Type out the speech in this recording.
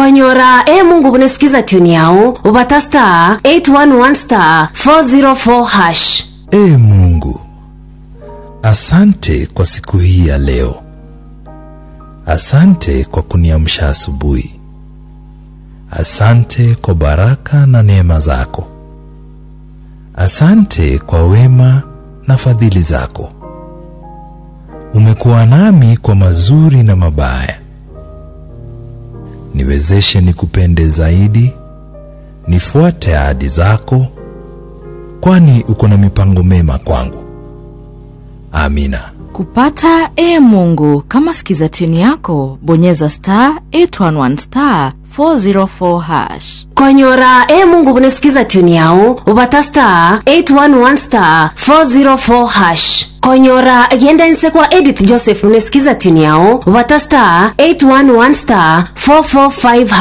konyora e mungu bunesikiza tuni yao ubata star 811 star 404 hash Ee Mungu, asante kwa siku hii ya leo. Asante kwa kuniamsha asubuhi. Asante kwa baraka na neema zako. Asante kwa wema na fadhili zako. Umekuwa nami kwa mazuri na mabaya. Niwezeshe nikupende zaidi, nifuate ahadi zako, kwani uko na mipango mema kwangu. Amina. kupata e mungu kama skiza tuni yako bonyeza star 811 star 404 hash konyora e mungu bunesikiza tuni yao ubata star 811 star 404 hash konyora giendense kwa edith joseph bunesikiza tuni yao ubata star 811 star 445